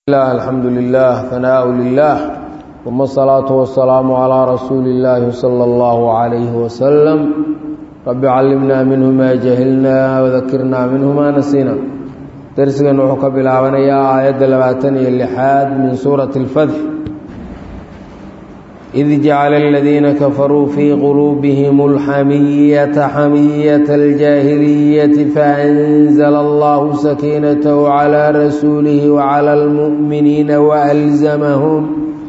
الله الحمد لله ثناء لله ثم الصلاة والسلام على رسول الله صلى الله عليه وسلم رب علمنا منه ما جهلنا وذكرنا منه ما نسينا درسنا وحكى بالعونية آيات لباتني اللحاد من سورة الفتح إذ جعل الذين كفروا في قلوبهم الحمية حمية الجاهلية فأنزل الله سكينته على رسوله وعلى المؤمنين وألزمهم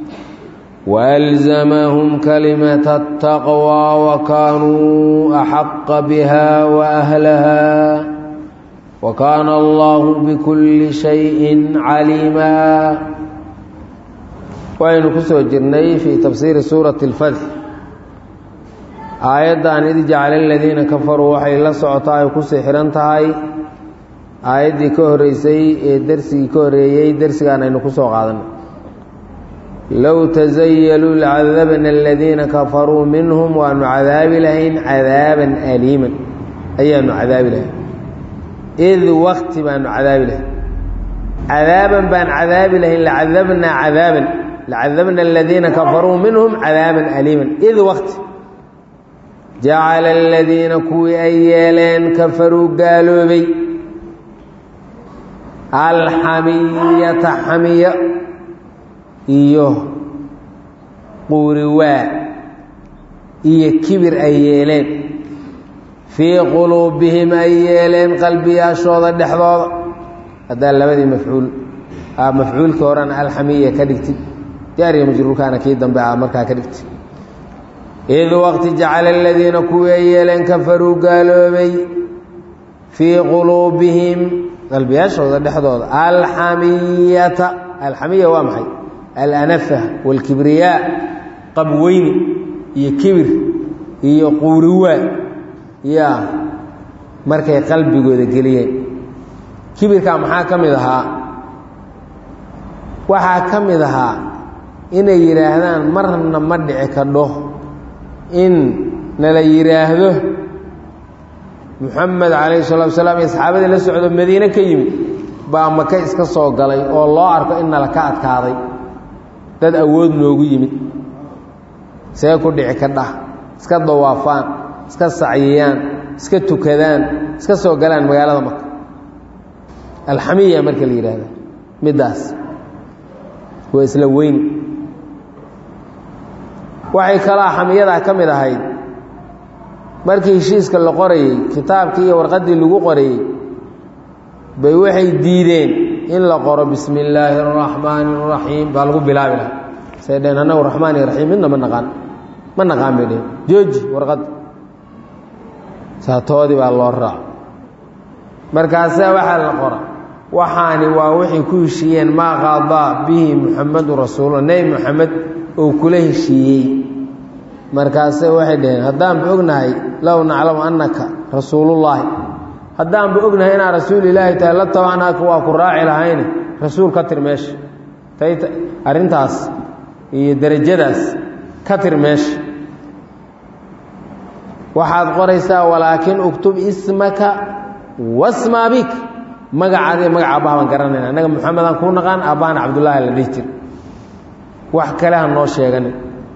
وألزمهم كلمة التقوى وكانوا أحق بها وأهلها وكان الله بكل شيء عليما waynu ku soo jirnay fii tafsiiri suurati اlfatx aayaddan id jacala aladiina kafaruu waxay la socotaa ay kusii xihan tahay aayaddii ka horeysay ee dersigii ka horeeyey dersigaan aynu ku soo qaadanay low tasayaluu lacadabna aladiina kafaruu minhum waanu cadaabi lahayn cadaaban aliiman ayaanu cadaabi lahayn id wakti baanu cadaabi lahayn cadaaban baan cadaabi lahayn lacadabnaa cadaaban lacadabna aladiina kafaruu minhum cadaaban aliiman id wakti jacala aladiina kuwii ay yeeleen kafaruu gaaloobay alxamiyata xamiya iyo quuriwaa iyo kibir ay yeeleen fii quluubihim ay yeeleen qalbiyaashooda dhexdooda haddaa labadii mafcuul mafcuulkii horena alxamiya ka dhigtid jaariga majruurkaana kii dambe a markaa ka dhigtay id waqti jacala aladiina kuwii ay yeeleen kafaruu gaaloobay fii quluubihim qalbiyaashooda dhexdooda alxamiyata alxamiya waa maxay alanafa waalkibriyaa qabweyni iyo kibir iyo quuriwaa yaa markay qalbigooda geliyeen kibirkaa maxaa ka mid ahaa waxaa ka mid ahaa inay yidhaahdaan marna ma dhici kadho in nala yidhaahdo moxamed calayhi salatu wasalaam iyo saxaabadii la socdo madiine ka yimid baa maka iska soo galay oo loo arko in nala ka adkaaday dad awood noogu yimid see ku dhici kadhah iska dawaafaan iska sacyiyaan iska tukadaan iska soo galaan magaalada maka alxamiya marka la yidhaahda middaas waa isla weyn waxay kalaa xamiyadaa ka mid ahayd markii heshiiska la qorayey kitaabkii iyo warqaddii lagu qorayey bay waxay diideen in la qoro bismi illaahi araxmaani araxiim baa lagu bilaabi lahaa say dheen annagu raxmaan iyo raxiim midna ma naqaan ma naqaan bay dheen jooji warqadda saatoodii baa loo raaco markaasaa waxaa la qora waxaani waa waxay ku heshiiyeen maa qaadaa bihi muxamadu rasuulula nebi moxamed oo kula heshiiyey markaase waxay dhaheen haddaanba ognahay low naclamu annaka rasuulullaahi haddaanba ognahay inaad rasuulilaahi tahay la tabanaaka waa ku raaci lahayne rasuul ka tir meesha tay arrintaas iyo derajadaas ka tir meesha waxaad qoraysaa walaakin uktub ismaka wasma abik magacaadi magaca aabbaha baan garanayna annaga moxamedaan kuu naqaan aabbahana cabdullaahi la dhihi jir wax kale ha noo sheegani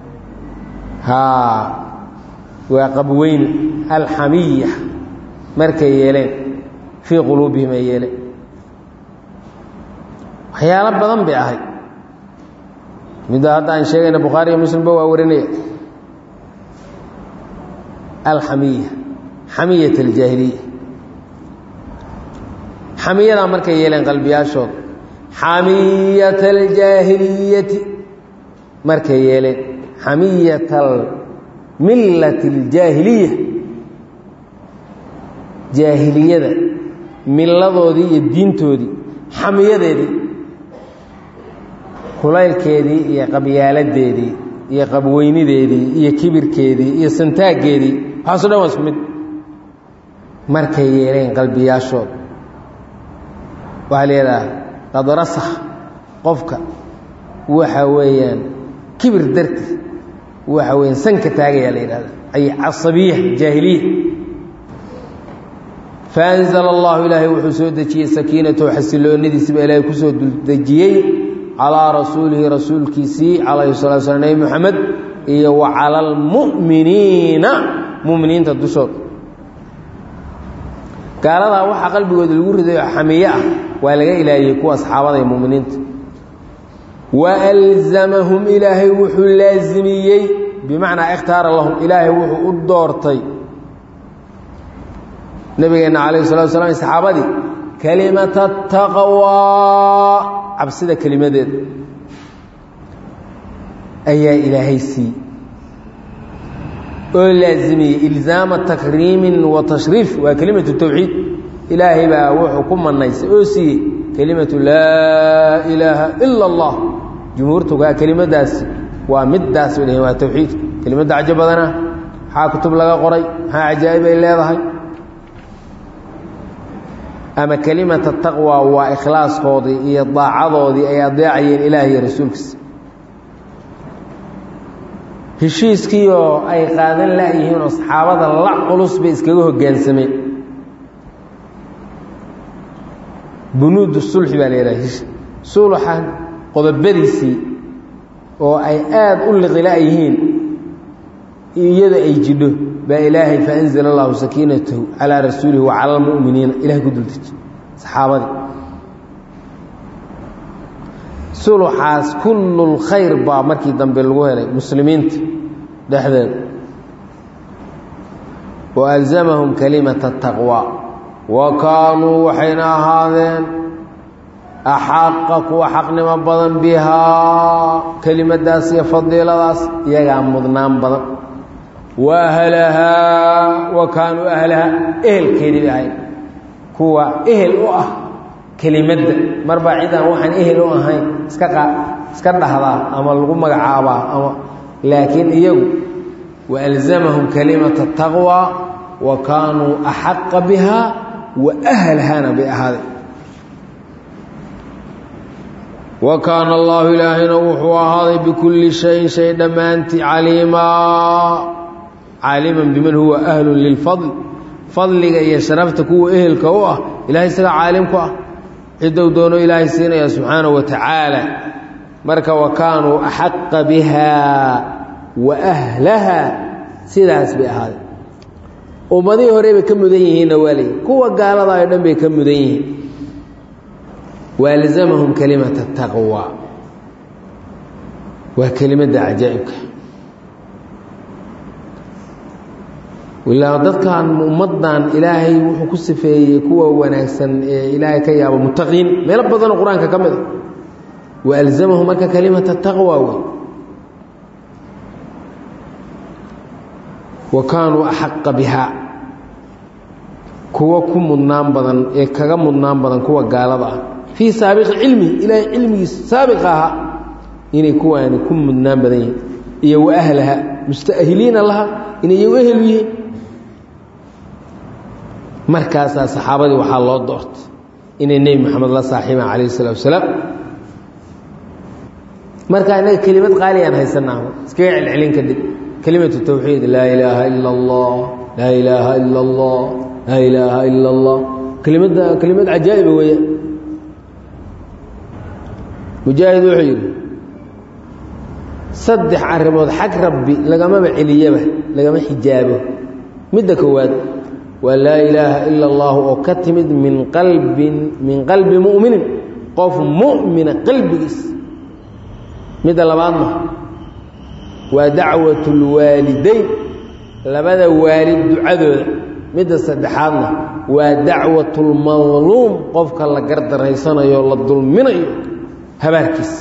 haa waa qabweyni alxamiya markay yeeleen fii quluubihim ay yeeleen waxyaalo badan bay ahayd midda hadda aan sheegayna bukhaariyo muslimba waa warinaya alxamiya xamiyat aljaahiliya xamiyadaa markay yeeleen qalbiyaashooda xamiyat aljaahiliyati markay yeeleen xamiyat milati aljaahiliya jaahiliyada miladoodii iyo diintoodii xamiyadeedii kulaylkeedii iyo qabyaaladeedii iyo qabweynideedii iyo kibirkeedii iyo santaaggeedii waxaaso dhan waa isku mid markay yeeleen qalbiyaashooda waxaa la yidhaha qad rasakh qofka waxa weeyaan kibir darti waxa weeyaan sanka taagayaa la yidhahda ay casabiya jaahiliya faanzala allahu ilaahay wuxuu soo dejiyey sakiinatahu xasiloonidiisiba ilaahay kusoo duldejiyey calaa rasuulihi rasuulkiisii calayhi salatu slam nebi moxamed iyo wa cala almu'miniina mu'miniinta dushooda gaaladaa waxaa qalbigooda lagu ridayo xamiye ah waa laga ilaahiyey kuwa asxaabada iyo mu'miniinta wa alzamahum ilaahay wuxuu laasimiyey bimacnaa ikhtaara lahum ilaahay wuxuu u doortay nabigeenna calayhi salatu slam saxaabadii kelimata taqwaa cabsida kelimadeeda ayaa ilaahay siiyey oo laasimiyey ilzaama takriimin wa tashriif waa kelimatu tawxiid ilaahay baa wuxuu ku manaysay oo siiyey kelimatu laa ilaaha ila allah jumhuurtugaa kelimadaasi waa middaas bay dhaheen waa tawxiid kelimadda cajo badana maxaa kutub laga qoray maxaa cajaa'ib ay leedahay ama kelimata taqwa waa ikhlaaskoodii iyo daacadoodii ay adeecayeen ilaah iyo rasuulkiisa heshiiskiioo ay qaadan la-yihiin oo saxaabada la culus bay iskaga hoggaansameen bunuudu sulxi baa la yidhaha sulxan qodobadiisii oo ay aada u liqila-yihiin iyada ay jidho baa ilaahay faanzla allahu sakiinatahu calaa rasuulihi wa cala almu'miniina ilahay ku duldeji saxaabadii suluxaas kullul khayr baa markii dambe lagu helay muslimiinta dhexdeeda wa alzamahum kalimata taqwa wa kaanuu waxayna ahaadeen axaqa kuwa xaqnimo badan bihaa kelimadaas iyo fadiiladaas iyagaa mudnaan badan wa ahlahaa wa kaanuu ahlahaa ehelkeedii bay ahayd kuwa ehel u ah kelimadda marbaa cidaan waxaan ehel u ahayn iska qa iska dhahdaa ama lagu magacaabaa ama laakiin iyagu wa alzamahum kalimata taqwa wa kaanuu axaqa bihaa wa ahlahaana bay ahaaday wa kaana allaahu ilaahayna wuxuu ahaaday bikulli shayin shay dhammaantii caliimaa caaliman biman huwa ahlun lilfadl fadliga iyo sharafta kuwa ehelka u ah ilahay isaga caalim ku ah ciddou doono ilaahay siinaya subxaanahu wa tacaala marka wa kaanuu axaqa bihaa wa ahlaha sidaas bay ahaaday ummadihii hore bay ka mudan yihiinna waa leeyihi kuwa gaalada oo dhan bay ka mudan yihiin waalzamahum kalimata taqwa waa kelimadda cajaa'ibka ilaa dadkan ummaddan ilaahay wuxuu ku sifeeyey kuwa wanaagsan ee ilaahay ka yaabo muttaqiin meelo badanoo qur-aanka ka mid a wa alzamahum marka kalimata taqwa wey wa kaanuu axaqa bihaa kuwa ku mudnaan badan ee kaga mudnaan badan kuwa gaalada ah fii saabiqi cilmi ilaahay cilmigiisa saabiqa ahaa inay kuwaani ku mudnaan badan yihiin iyo wa ahlaha musta'hiliina laha inay iyagu ehel yihiin markaasaa saxaabadii waxaa loo doortay inay nebi moxamed la saaxiibaan calayh isalaatu wasalaam markaa innaga kelimad qaaliyaan haysanaa iskaga celcelin kadib kelimatu tawxiid laa ilaaha ila allah laa ilaaha ila allah laa ilaaha ila allah kelimadda kelimad cajaa'iba weeyaan mujaahid wuxuu yidhi saddex arrimood xag rabbi lagamaba celiyaba lagama xijaabo midda koowaad waa laa ilaaha ila allahu oo ka timid min qalbin min qalbi mu'minin qof mu'mina qalbigiis midda labaadna waa dacwat lwaalidayn labada waalid ducadooda midda saddexaadna waa dacwat lmadluum qofka la gardaraysanayo la dulminayo habaarkiis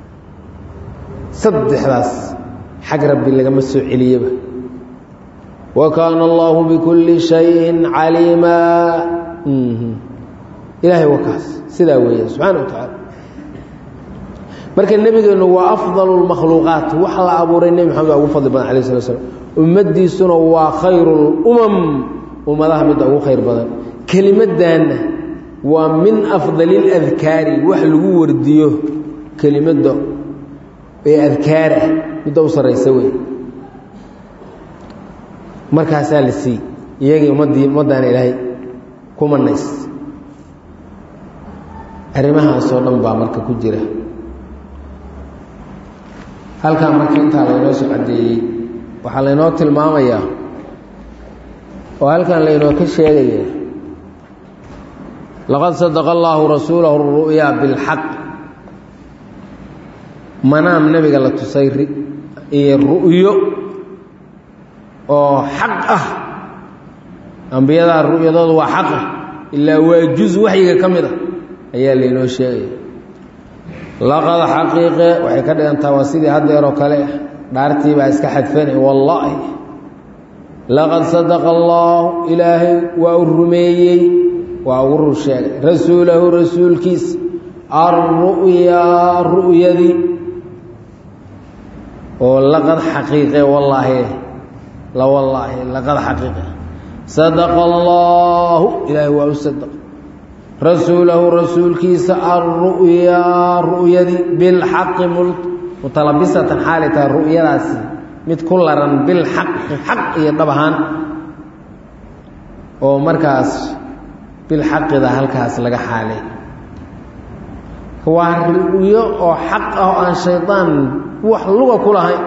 saddexdaas xag rabbi lagama soo celiyaba wa kaana allahu bikulli shayin caliimaa ilaahay waa kaas sidaa weeya subxaana wa tacaala marka nebigeennu waa afdalu lmakhluuqaat wax la abuuray nebi maxamed waa ugu fadli badan alay slat slam ummaddiisuna waa khayru lumam ummadaha midda ugu khayr badan kelimaddaanna waa min afdali اladkaari wax lagu wardiyo kelimadda ee adkaar ah midda u sarraysa wey markaasaa la siiyey iyagii ummaddii ummaddaana ilaahay ku manays arrimahaasoo dhan baa marka ku jira halkan marka intaa laynoo soo caddeeyey waxaa laynoo tilmaamayaa oo halkan laynoo ka sheegaya laqad sadaqa allaahu rasuulahu ru'yaa bilxaq manaam nebiga la tusay iyo ru'yo oo xaq ah ambiyadaa ru'yadoodu waa xaqa ilaa waa juz waxyiga ka mid ah ayaa laynoo sheegaya laqad xaqiiqe waxay ka dhigantaa waa sidii haddeeroo kale dhaartii baa iska xadfana wallaahi laqad sadaqa allaahu ilaahay waa u rumeeyey waa ugu rur sheegay rasuulahu rasuulkiisa alru'yaa ru'yadii oo laqad xaqiiqe wallaahi la wallaahi laqad xaqiiqe sadaqa allaahu ilaahay waa u sadaq rasuulahu rasuulkiisa alru'yaa ru'yadii bilxaqi mutalabisatan xaalay tahay ru'yadaasi mid ku laran bilxaqi xaq iyo dhab ahaan oo markaas bilxaqida halkaas laga xaalay waa ru'yo oo xaq ah oo aan shaydaan wax luga ku lahayn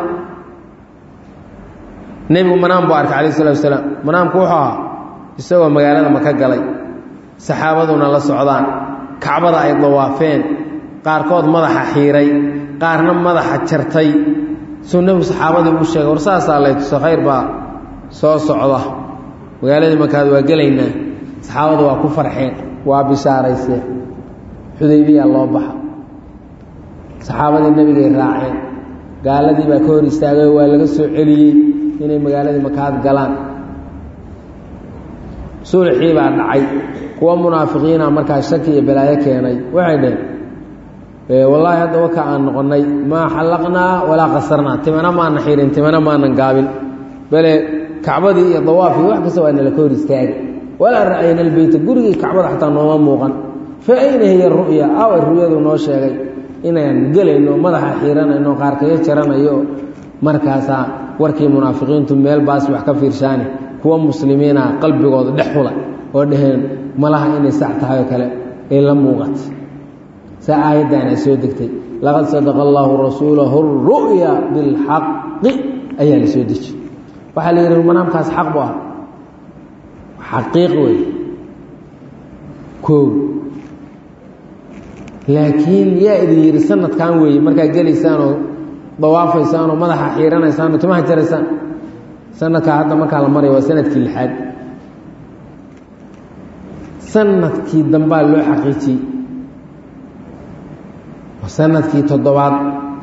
nebigu manaam buu arkay calayh salatu wasalaam manaamku wuxuu ahaa isagoo magaalada maka galay saxaabaduna la socdaan kacbada ay dawaafeen qaarkood madaxa xiiray qaarna madaxa jartay suu nebigu saxaabadii uu sheegay war saasaa lay tuso khayr baa soo socda magaaladii makaad waa gelaynaa saxaabadu waa ku farxeen waa bishaarayseen xudaybiya loo baxa saxaabadii nebigay raaceen gaaladii baa ka hor istaagay waa laga soo celiyey inay magaaladii makaad galaan sulxii baa dhacay kuwa munaafiqiina markaa shaki iyo balaayo keenay waxay dhaheen wallaahi hadda waka aan noqonnay maa xallaqnaa walaa qasarnaa timana maanan xirin timana maanan gaabin bale kacbadii iyo dawaafii wax kasta waa nala ka hor istaagay walaa ra'ayna albeyta gurigii kacbada xataa nooma muuqan fa ayna hiya ru'ya aw ru'yadu noo sheegay inaan gelayno madaxa xiiranayno qaarkayo jaranayo markaasaa warkii munaafiqiintu meel baas wax ka fiirshaani kuwa muslimiina qalbigooda dhex hula oo dhaheen malaha inay sac tahay oo kale ay la muuqatay saa aayaddaana soo degtay laqad sadaqa allaahu rasuulahu ru'ya bilxaqi ayaa la soo deji waxaa la yidhi manaamkaas xaq bu ah xaqiiq wey koow laakiin yaa idin yidhi sanadkan weeye markaad gelaysaanoo dawaafaysaan oo madaxa xiiranaysaan oo timaha jaraysaan sanadkaa hadda markaa la maraya waa sanadkii lixaad sanadkii dambaa loo xaqiijiyey waa sanadkii toddobaad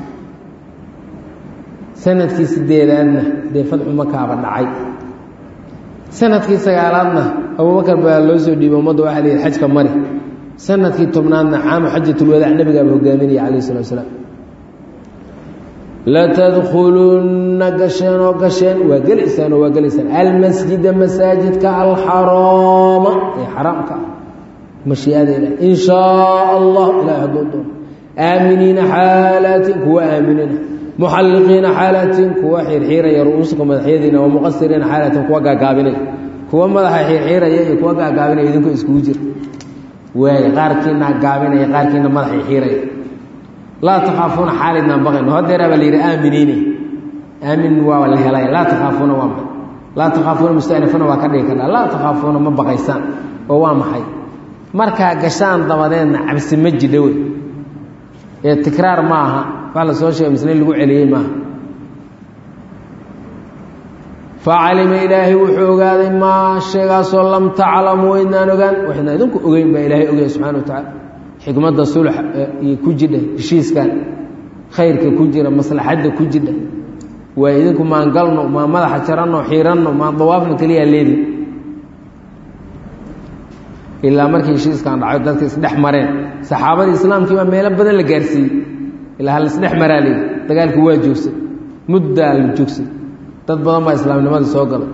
sanadkii sideedaadna dee fadxu makaaba dhacay sanadkii sagaalaadna abubakar baa loo soo dhiibay ummadda waxaa la yidhi xajka mari sanadkii tobnaadna caamu xajatulwadaac nabigaaba hogaaminaya calayh salatu asalaam latadkhulunna gasheen oo gasheen waa gelaysaan oo waa gelaysaan almasjida masaajidka alxaraama ee xaraamka ah mashiiada ilah in shaa allah ilahay hadduu doono aaminiina xaalaatin kuwa aaminiina muxalliqiina xaalaatin kuwa xiirxiiraya ru'uusuka madaxyadiina wa muqasiriina xaalaatin kuwa gaagaabinaya kuwa madaxa xiirxiiraya iyo kuwa gaagaabinaya idinkoo iskugu jira waay qaarkiina gaabinaya qaarkiina madaxa xiiraya laa takhaafuuna xaalidnaan baqayno hadeeraa baa la yidhi aaminiine aamin waa la helay laa takhaafuuna waa maxay laa takhaafuuna mustanifana waa ka dhigi karnaa laa takhaafuuna ma baqaysaan oo waa maxay markaa gashaan dabadeedna cabsi ma jidha wey ee tikraar ma aha wax la soo sheegay misne lagu celiyey maaha facalima ilaahay wuxuu ogaaday maa sheegaasoo lam taclamu waydnaan ogaan waxaydnaan idinku ogeyn baa ilaahay ogaya subxana wa tacaala xikmadda sulx iyo ku jidha heshiiskan khayrka ku jira maslaxadda ku jidha waa idinku maan galno maa madaxa jaranno xiiranno maan dawaafno keliyaa leedi ilaa markii heshiiskan dhaco dadka isdhex mareen saxaabadii islaamkii baa meelo badan la gaarsiiyey ilaa ha laisdhex maraa leedi dagaalkii waa joogsay muddaa la joogsay dad badan baa islaamnimadii soo galay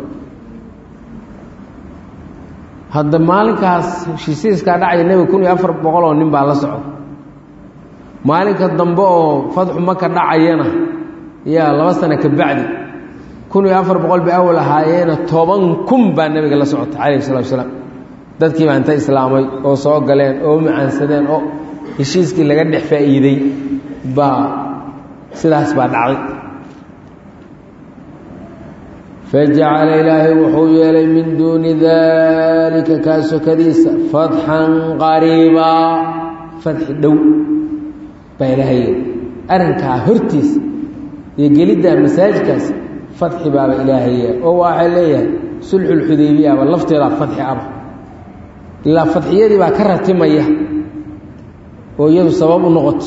hadda maalinkaas heshiiskaa dhacaya nebiga kun iyo afar boqol oo nin baa la socda maalinka dambe oo fadxu maka dhacayana yaa laba sano ka bacdi kun iyo afar boqol bay awal ahaayeena toban kun baa nebiga la socotay calayhi salatu wasalaam dadkii baa inta islaamay oo soo galeen oo macaansadeen oo heshiiskii laga dhex faa'iiday baa sidaas baa dhacday fajacala ilaahay wuxuu yeelay min duuni daalika kaa sokadiisa fatxan qariibaa fadxi dhow baa ilaahay yeelay arrinkaa hortiisa iyo geliddaa masaajidkaas fadxi baaba ilaahay yeelay oo waxay leeyahay sulxulxudaybiyaaba lafteedaa fadxi aba ilaa fadxiyadii baa ka ratimaya oo iyadu sabab u noqoto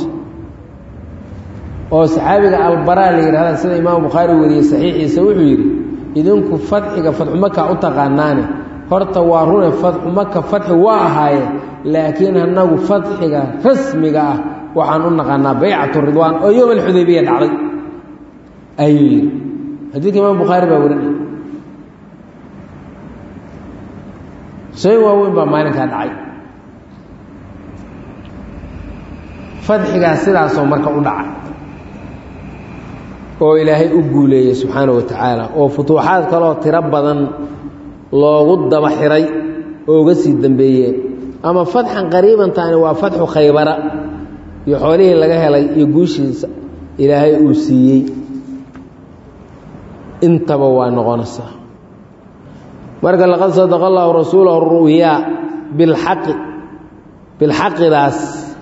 oo saxaabiga albaraa la yidhahda sida imaam bukhaari wariyey saxiixiisa wuxuu yidhi idinku fadxiga fadxu maka u taqaanaane horta waa rune fadxu maka fadxi waa ahaaye laakiin annagu fadxiga rasmiga ah waxaan u naqaanaa baycatu ridwaan oo yowm alxudaybiya dhacday ayuu yidhi xadiidka imaam bukhaari baa warinaya shay waaweyn baa maalinkaa dhacay fadxigaas sidaasoo marka u dhaca oo ilaahay u guuleeyey subxaana wa tacaala oo futuuxaad kaleoo tiro badan loogu daba xiray oo uga sii dambeeyeen ama fatxan qariibantaani waa fatxu khaybara iyo xoolihii laga helay iyo guushiisa ilaahay uu siiyey intaba waa noqonaysaa marka laqad sadaqa allahu rasuulahu ru'yaa bilxaqi bilxaqidaas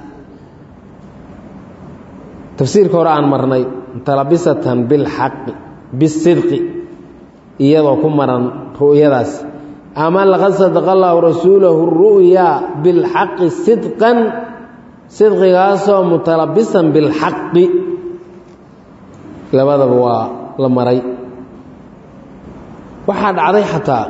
tafsiirka hore aan marnay talabisatan bilxaqi bisidqi iyadoo ku maran ru'yadaas ama laqad sadaqa allahu rasuulahu ru'yaa bilxaqi sidqan sidqigaasoo mutalabisan bilxaqi labadaba waa la maray waxaa dhacday xataa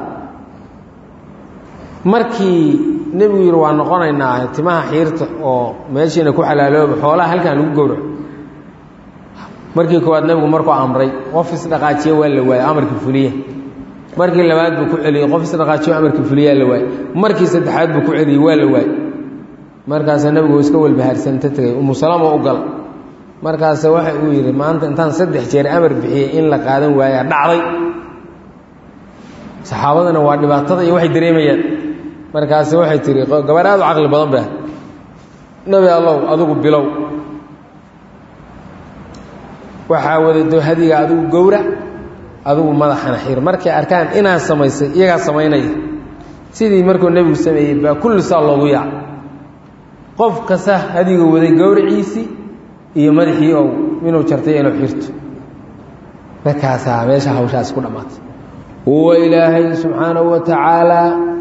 markii nebigu yidhi waa noqonaynaa timaha xiirta oo meeshiina ku xalaalooba xoolaha halkaan lagu gowraco markii koowaad nebigu markuu amray qof isdhaqaajiye waa la waayey amarkii fuliya markii labaad buu ku celiyey qof isdhaqaajiyo amarkii fuliyaa la waayey markii saddexaad buu ku celiyey waa la waayey markaasa nebigu iska walbahaarsanto tegay umusalama u gal markaase waxa uu yidhi maanta intaan saddex jeer amar bixiyey in la qaadan waayaa dhacday saxaabadana waa dhibaatada iyo waxay dareemayaan markaase waxay tihi gabar aad u caqli badan ba nebi allow adigu bilow waxaa wadado hadiga adigu gowrac adigu madaxana xir markay arkaan inaad samaysay iyagaa samaynaya sidii markuu nebigu sameeyey baa kulli saa loogu yaac qof kasta hadiga waday gowraciisii iyo madaxii ou inuu jartay inuu xirto markaasaa meesha hawshaasi ku dhammaatay huwa ilaahay subxaanahu wa tacaala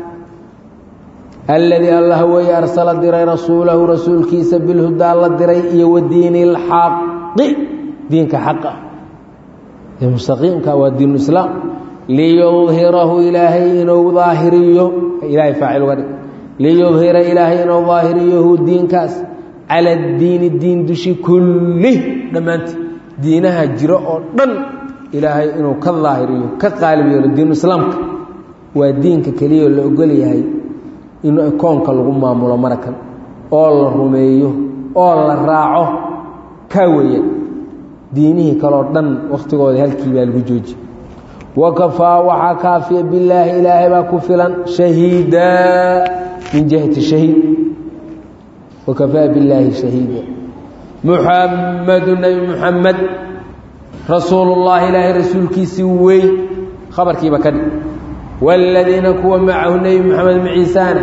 alladii allah weeye arsala diray rasuulahu rasuulkiisa bilhudaa la diray iyo wa diini اlxaqi diinka xaqa ee mustaqiimka waa diin islaam liyudhirahu ilaahay inuu daahiriyo ilaahay faacil uga dhig liyudhira ilaahay inuu daahiriyohu diinkaas cala addiini diin dushi kullih dhammaantii diinaha jiro oo dhan ilaahay inuu ka daahiriyo ka qaalib yeelo diinu islaamka waa diinka keliyaoo la ogol yahay in koonka lagu maamulo marakan oo la rumeeyo oo la raaco kaa weeyaan diinihii kaleo dhan wakhtigooda halkii baa lagu jooji wakafaa waxaa kaafiya bilaahi ilaahay baa ku filan shahiida min jihati shahiid wakafaa billaahi shahiida muxamadu nebi muxamed rasuulullahi ilaahay rasuulkiisii wey khabarkiiba ka dhig wاladiina kuwa macahu nebi moxamed maciisaana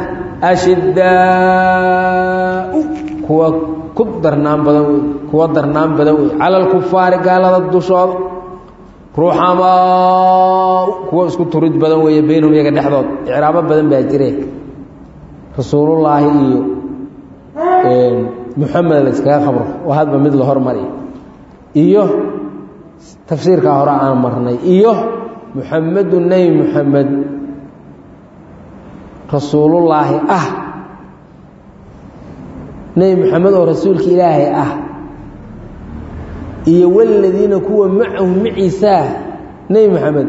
ashidaau kuwa ku darnaan badan wey kuwa darnaan badan wey cala alkufaari gaalada dushooda ruuxamaa kuwa isku turid badan weeye baynahum iyaga dhexdood icraabo badan baa jire rasuulullaahi iyo muxamed la iskaga khabro oo hadba mid la hormariyo iyo tafsiirkaa hore aan marnay iyo muxamedu nebi muxamed rasuulullaahi ah nebi muxamed oo rasuulka ilaahay ah iyo waladiina kuwa macahu maciisaa nebi moxamed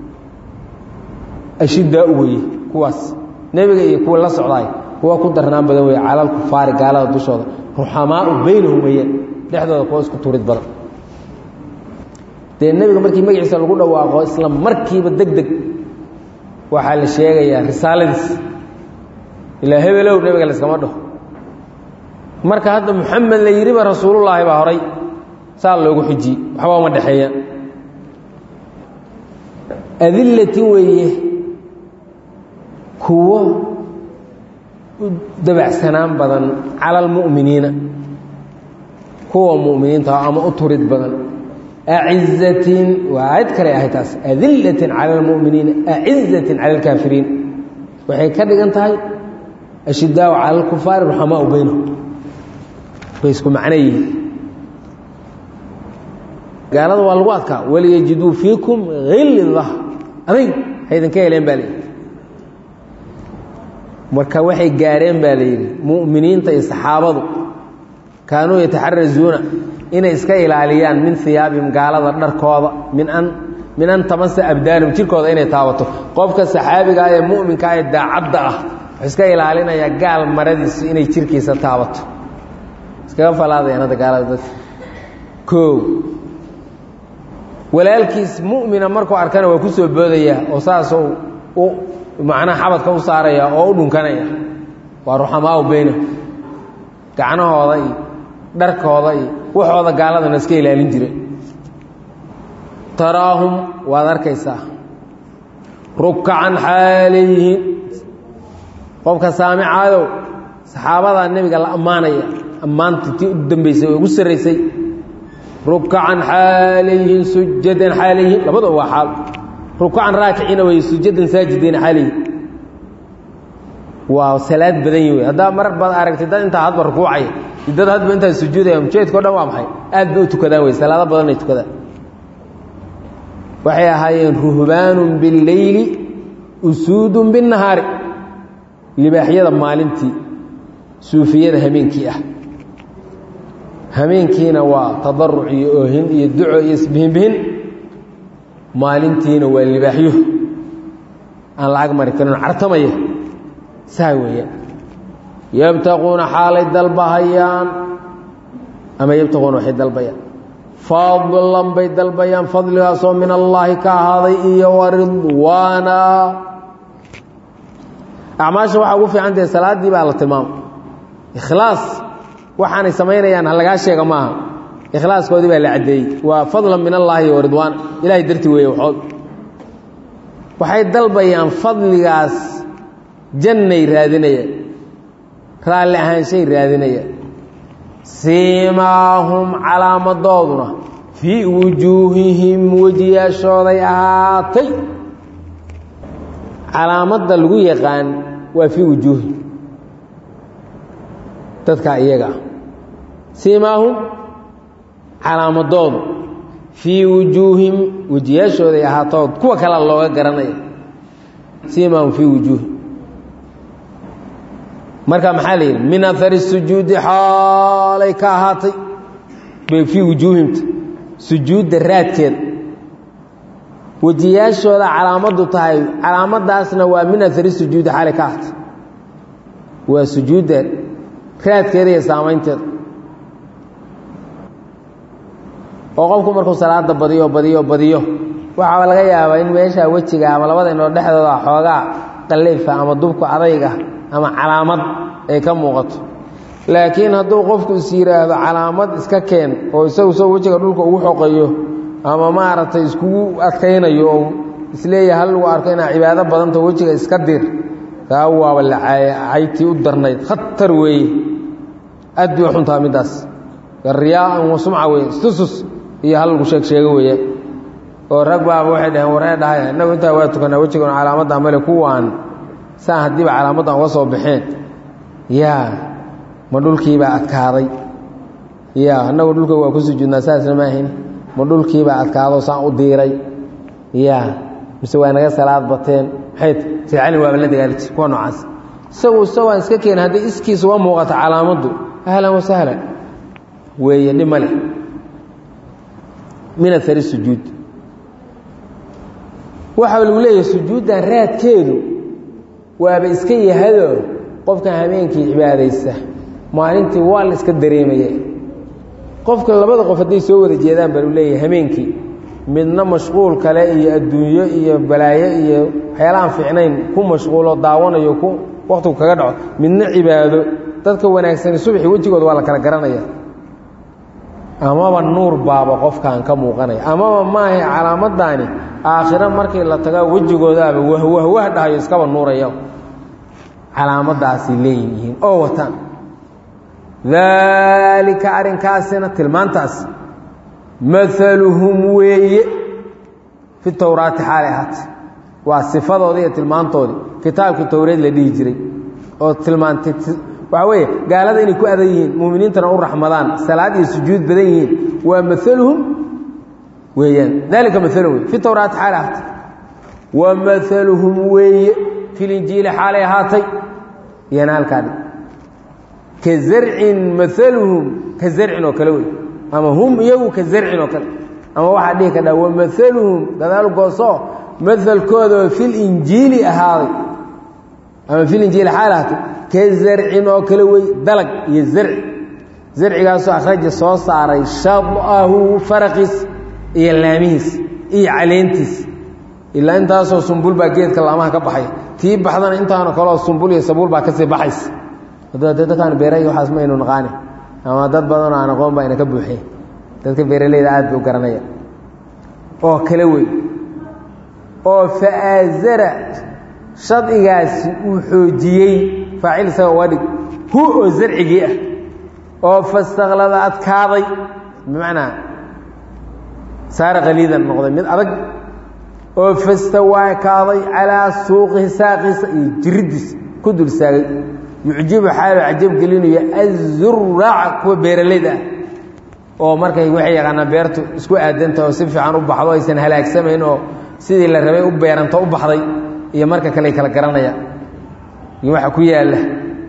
ashidaa u weye kuwaas nebiga iyo kuwa la socdaay kuwa ku darnaan badan weye calal kufaari gaalada dushooda ruxamaau baynahum weyaan dhexdooda kuwa isku turid badan dee nebiga markii magaciisa lagu dhawaaqo isla markiiba deg deg waxaa la sheegayaa risaaladiis ilaa hebelow nebiga layskama dhaho marka hadda muxamed la yidhiba rasuulullaahi baa horay saa loogu xujiyey waxba uma dhexeeya adillatin weeye kuwo u dabacsanaan badan cala almu'miniina kuwa mu'miniinta ama u turid badan acizatin waa aayad kale ahay taas adillatin cala almu'miniina acizatin cala alkaafiriin waxay ka dhigan tahay ashidaau cala alkufaari ruxamaau baynahum bay isku macno yihiin gaalada waa lagu adkaa waliyajiduu fiikum hilda adayg haydinka heleen baa layidhi marka waxay gaareen baa layidhi mu'miniinta iyo saxaabadu kaanuu yataxarazuuna inay iska ilaaliyaan min hiyaabihim gaalada dharkooda min an min an tamasa abdaalum jirkooda inay taabato qofka saxaabiga ee mu'minka ee daacadda ah wuxuu iska ilaalinayaa gaal maradiisu inay jirkiisa taabato iskaga falaadayaan hadda gaalada dadka koow walaalkiis mu'mina markuu arkana waa ku soo boodayaa oo saasoo u macnaha xabadka u saaraya oo u dhunkanaya waa ruxamaau beyna gacnahooda iyo dharkooda iyo waxooda gaaladana iska ilaalin jire taraahum waad arkaysaa rukacan xaaleyihiin qofka saamicaadow saxaabadaa nebiga la ammaanaya ammaantii tii u dambaysay oo ugu sarraysay rukacan xaalayihiin sujadan xaalayihiin labadaba waa xaal rukacan raakiciina wey sujadan saajidiina xaalayihin waa salaad badan yi wey haddaa mar baad aragtay dad intaa hadba rukuucaya iyo dad hadba intaa sujuudaya mujeedkao dhan waa maxay aad bay u tukadaan wey salaado badanay tukadaan waxay ahaayeen ruhbaanun billeyli usuudun binnahaari libaaxyada maalintii suufiyada hameenkii ah hameenkiina waa tadaruc iyo oohin iyo duco iyo isbihinbihin maalintiina waa libaaxyo aan lacag mari karin cartamaya saa weeyaan yabtaquuna xaalay dalbahayaan ama yabtaquuna waxay dalbayaan fadlan bay dalbayaan fadligaasoo min allaahi ka ahaaday iyo waridwaana acmaasha waxaa ugu fiican tahay salaaddii baa la tilmaamay ikhlaas waxaanay samaynayaan ha lagaa sheega maaha ikhlaaskoodii baa la caddeeyey waa fadlan min allaahi iyo waridwaana ilahay darti weeye waxood waxay dalbayaan fadligaas jannay raadinayaan raalli ahaanshay raadinayaan siimaahum calaamadooduna fii wujuuhihim wejiyaashooday ahaatay calaamadda lagu yaqaan waa fii wujuuhihim dadkaa iyaga ah siimaahum calaamadoodu fii wujuuhim wejiyaashooday ahaatood kuwa kalea looga garanaya siimaahum fii wujuuhim marka maxaa la yidhi min ahari sujuudi xaalay ka ahaatay bay fii wujuuhimta sujuudda raadkeeda wejiyaashooda calaamadu tahay calaamadaasna waa min ahari sujuudi xaalay ka ahaatay waa sujuudda raadkeeda iyo saamaynteeda oo qofku markuu salaada badiyo badiyo badiyo waxaa laga yaabaa in meesha wejiga ama labada indhood dhexdooda xoogaa qaleyfa ama dubku adayga ama calaamad ay ka muuqato laakiin hadduu qofku is yidhaahdo calaamad iska keen oo isagu soo wejiga dhulka ugu xoqayo ama maaragtay iskugu adkaynayo oo isleeyahay hal lagu arko inaa cibaado badanta wejiga iska dir taa waaba la caytii u darnayd khatar weeye aad bay xuntaa middaas riyaaan wa sumca weye istusus iyo hal lagu sheeg sheego weeye oo rag baaba waxay dhaheen waree dhahay innagu intaa waa tukanaa wejigan calaamadda male kuwaan saan haddiiba calaamaddan uga soo baxeen yaa ma dhulkiibaa adkaaday ya annagu dhulka waa ku sujuudnaa saasna ma ahayn ma dhulkiibaa adkaado saan u diiray ya mise waa naga salaad bateen maxay sayd cali waaba la dagaaliji kuwa noocaas isagu isagoaan iska keena hadday iskiisa uga muuqato calaamaddu ahlan wa sahlan weeye dhib ma leh min ahari sujuud waxaa lagu leeyahay sujuuddan raadkeedu waaba iska yahadoo qofkan habeenkii cibaadaysa maalintii waa la iska dareemaya qofka labada qof hadday soo wada jeedaan baa lu leeyahay habeenkii midna mashquul kale iyo adduunyo iyo balaayo iyo waxyaalahaan fiicnayn ku mashquulo daawanayo ku wakhtigu kaga dhaco midna cibaado dadka wanaagsani subaxii wejigooda waa la kala garanaya amaba nuur baaba qofkan ka muuqanaya amaba maahay calaamaddaani aakhiro markii la tagaa wejigoodaaba wahwahwah dhahayo iskaba nuuraya calaamaddaasay leeyihiin oo wataan daalika arrinkaasina tilmaantaas maaluhum weeye fi towraati xaalay ahaatay waa sifadoodii iyo tilmaantoodii kitaabkii towreed la dhihi jiray oo tilmaantay waxaa weeye gaalada inay ku adan yihiin muuminiintana u raxmadaan salaad iyo sujuud badan yihiin waa maaluhum weeyaan dalika maaluhum wey fi towraati xaalay ahaatay wa maaluhum weeye fi linjiili xaalay ahaatay iyana halkaadhi ka zarcin maaluhum ka zarcin oo kale wey ama hum iyagu ka zarcin oo kale ama waxaa dhihi kadhaa wa maaluhum gadaal gooso maalkooda oo filinjiili ahaaday ama filinjiili xaal ahaatay ka zarcin oo kale wey dalag iyo zarci zarcigaasoo akhraja soo saaray shadahu faraqiis iyo laamihiis iyo caleentiis ilaa intaasoo sumbul baa geedka laamaha ka baxay tii baxdana intaano kaleoo sumbul iyo sabuul baa kasii baxaysa dadkaan beeray waxaas ma aynu naqaani ama dad badanoo aan aqoon baa ina ka buuxeen dadka beeraleyda aad bay u garanaya oo kale wey oo fa'aazara shadcigaasi uu xoojiyey faacil isaga uga dhig hu oo zarcigii ah oo fastaklada adkaaday bimacnaa saara qaliidan noqday mid adag oo fastawaa kaaday calaa suuqihi saaqiisa iyo jiriddiisa ku dul saagay yucjibu xaalu cajab gelinaya azuraaca kuwa beeralayda ah oo markay waxay yaqaanaan beertu isku aadanta oo si fiican u baxdo aysan halaagsamayn oo sidii la rabay u beeranto u baxday iyo marka kale kala garanaya iyo waxa ku yaalla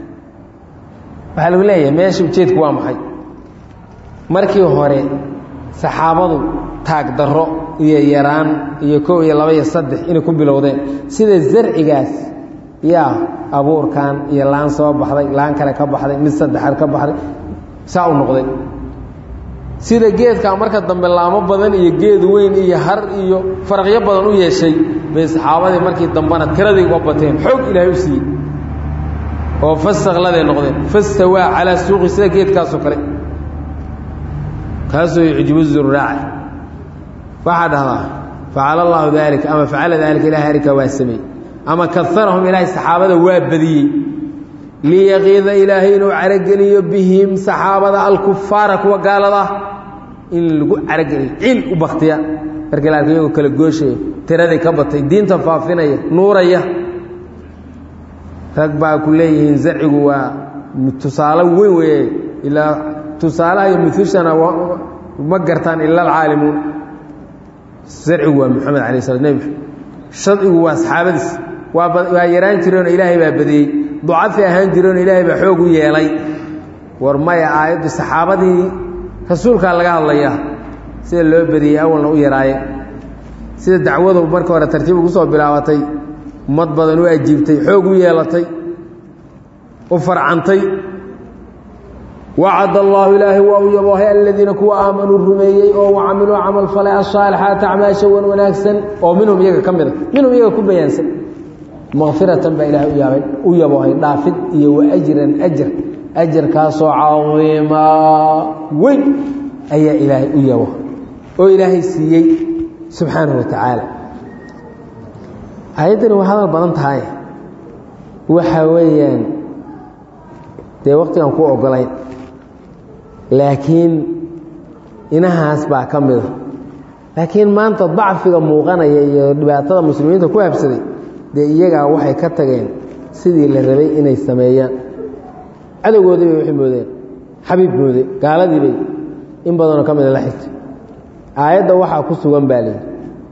waxaa lagu leeyahay meesha ujeedku waa maxay markii hore saxaabadu taag darro iyo yaraan iyo kow iyo laba iyo saddex inay ku bilowdeen sida zarcigaas yaa abuurkan iyo laan soo baxday laan kale ka baxday mid saddexaad ka baxday saa u noqday sida geedkaa marka dambe laamo badan iyo geed weyn iyo har iyo faraqyo badan u yeeshay bay saxaabadii markii dambena tiradii uga bateen xoog ilaahay u siiyey oo fasakladay noqdeen fastawaa calaa suuqi sida geedkaasoo kale kaasoo yucjibu zuraaca waxaa dhahdaa facala allaahu daalika ama facala daalika ilahay arrinkaa waa sameeyey ama kaarahum ilaahay saxaabada waa badiyey liyaqiida ilaahay inuu carageliyo bihim saxaabada alkufaara kuwa gaaladaa in lagu carageliyo cil u baktiya markii la arka iyagoo kala gooshaya tiradii ka batay diinta faafinaya nuuraya rag baa ku leeyihiin zarcigu waa tusaale weyn weeye ilaa tusaalaha iyo mutushana ma gartaan ila alcaalimuun zarcigu waa moxamed alay sla nebi shadcigu waa saxaabadiis waa yaraan jireenoo ilaahay baa badiyey ducafi ahaan jireenoo ilaahay baa xoog u yeelay war maya aayaddu saxaabadii rasuulkaa laga hadlayaa sida loo badiyey awalna u yaraaye sida dacwadu marka hore tartiib ugu soo bilaabatay ummad badan u ajiibtay xoog u yeelatay u farcantay wacad allaahu ilaahay waa u yaboohay aladiina kuwa aamanuu rumeeyey oo wacamiluu camal falay asaalixaati acmaasha wan wanaagsan oo minhum iyaga ka mida minhum iyaga ku bayaansan makfiratan baa ilaahay uyaabay u yaboohay dhaafid iyo wa ajran ajar ajarkaasoo cadiimaa weyn ayaa ilaahay u yabo oo ilaahay siiyey subxaanahu wa tacaala ayaddani waa hadal badan tahay waxa weeyaan dee waqtigan ku ogolayn laakiin inahaas baa ka mida laakiin maanta dacfiga muuqanaya iyo dhibaatada muslimiinta ku habsaday dee iyagaa waxay ka tageen sidii la rabay inay sameeyaan cadowgoodii bay waxay moodeen xabiib moode gaaladii bay in badanoo ka mida la xigtay aayadda waxaa ku sugan baa layidhi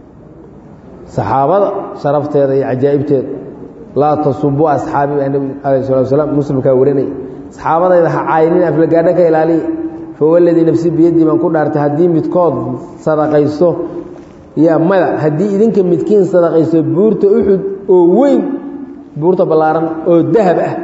saxaabada sharafteeda iyo cajaa'ibteeda laa tasubuu asxaabi baa nebigu calayh salatu wasalaam muslimkaa warinaya saxaabadayda ha caayinin aflagaadho ka ilaaliya fawaladii nafsi biyaddii baan ku dhaartay haddii midkood sadaqayso yaa mada haddii idinka midkiin sadaqayso buurta uxud oo weyn buurta ballaaran oo dahab ah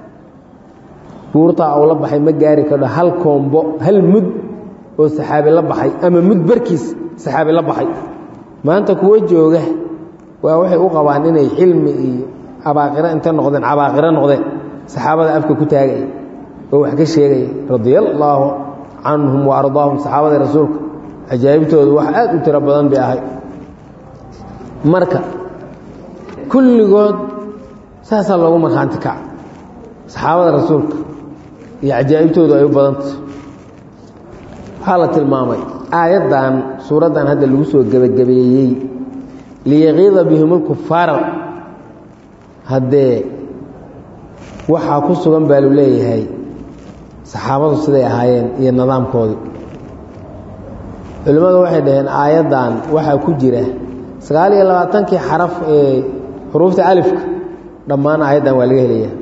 buurtaa uu la baxay ma gaari kardho hal koombo hal mud oo saxaabi la baxay ama mud barkiis saxaabi la baxay maanta kuwo jooga waa waxay u qabaan inay cilmi iyo abaaqiro inta noqdeen cabaaqiro noqdeen saxaabada afka ku taagaya oo wax ka sheegaya radia allaahu canhum wa ardaahum saxaabada rasuulka cajaa'ibtoodu wax aad u tiro badan bay ahay marka kulligood saasaa loogu markhaanti kaca saxaabada rasuulka iyo cajaa'ibtoodu ay u badantah waxaa la tilmaamay aayaddan suuraddan hadda lagu soo gebagabeeyey liyaqiida bihim ulkufaara haddee waxaa ku sugan baa lu leeyahay saxaabadu siday ahaayeen iyo nidaamkoodii culimmadu waxay dhaheen aayaddan waxaa ku jira sagaal iyo labaatankii xaraf ee xuruufta alifka dhammaan aayaddan waa laga helaya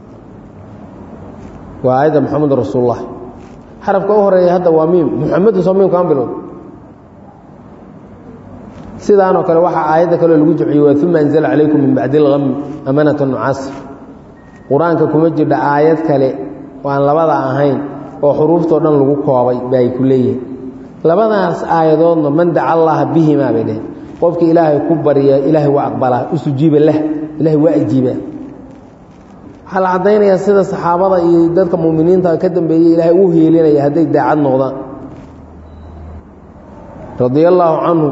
waa aayadda moxamed rasuulullah xarafka u horeeya hadda waa miim muxamedu soo miimkaan bilowd sidaanoo kale waxaa aayadda kaleo lagu jeciyey waa uma anzala calaykum min bacdi اlgami amanata nucaasir qur-aanka kuma jirdha aayad kale oo aan labada ahayn oo xuruuftoo dhan lagu koobay ba ay ku leeyihin labadaas aayadoodna man daca allaha bihimaa bay dheheen qofka ilaahay ku barya ilaahay waa aqbalaa usujiiba lah ilaahay waa ajiibaa waxaa la caddaynayaa sida saxaabada iyo dadka muminiinta ka dambeeyey ilaahay u heelinaya hadday daacad noqdaan radia allaahu canhum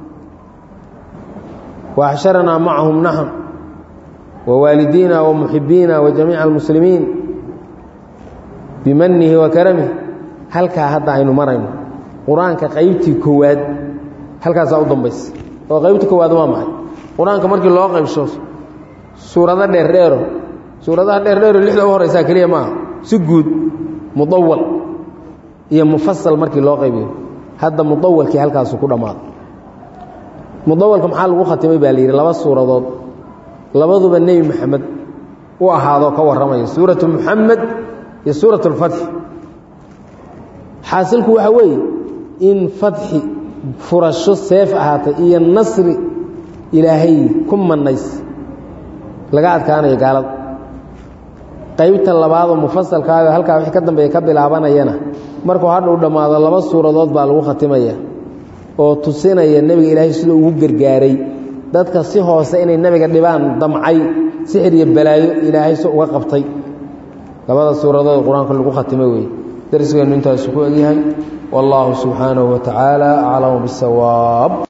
wa axsharanaa macahum naxn wa waalidiina wa muxibiina wa jamiica almuslimiin bimanihi wa karamih halkaa hadda aynu marayno qur-aanka qaybtii koowaad halkaasaa u dambaysa oo qaybtii koowaad waa maxay qur-aanka markii loo qaybsho suurado dheerdheero suuradaha dheerdheero lixda u horeysaa keliya maaha si guud mudawal iyo mufasal markii loo qaybiyo hadda mudawalkii halkaasu ku dhammaado mudawalka maxaa lagu khatimay baa la yidhi laba suuradood labaduba nebi moxamed u ahaadoo ka warramaya suuratu muxamed iyo suurat اlfatxi xaasilku waxaa weeye in fatxi furasho seef ahaatay iyo nasri ilaahay ku manays laga adkaanayo gaalada qaybta labaadoo mufasalkaaga halkaa wixii ka dambeeya ka bilaabanayana markuu hadha u dhammaado laba suuradood baa lagu khatimaya oo tusinaya nebiga ilaahay siduu ugu gargaaray dadka si hoose inay nebiga dhibaan damcay sixir iyo balaayo ilaahay si uga qabtay labada suuradood qur-aanka lagu khatimay weeye darsigeennu intaasu ku egyahay wallaahu subxaanahu wa tacaala aclamu bisawaab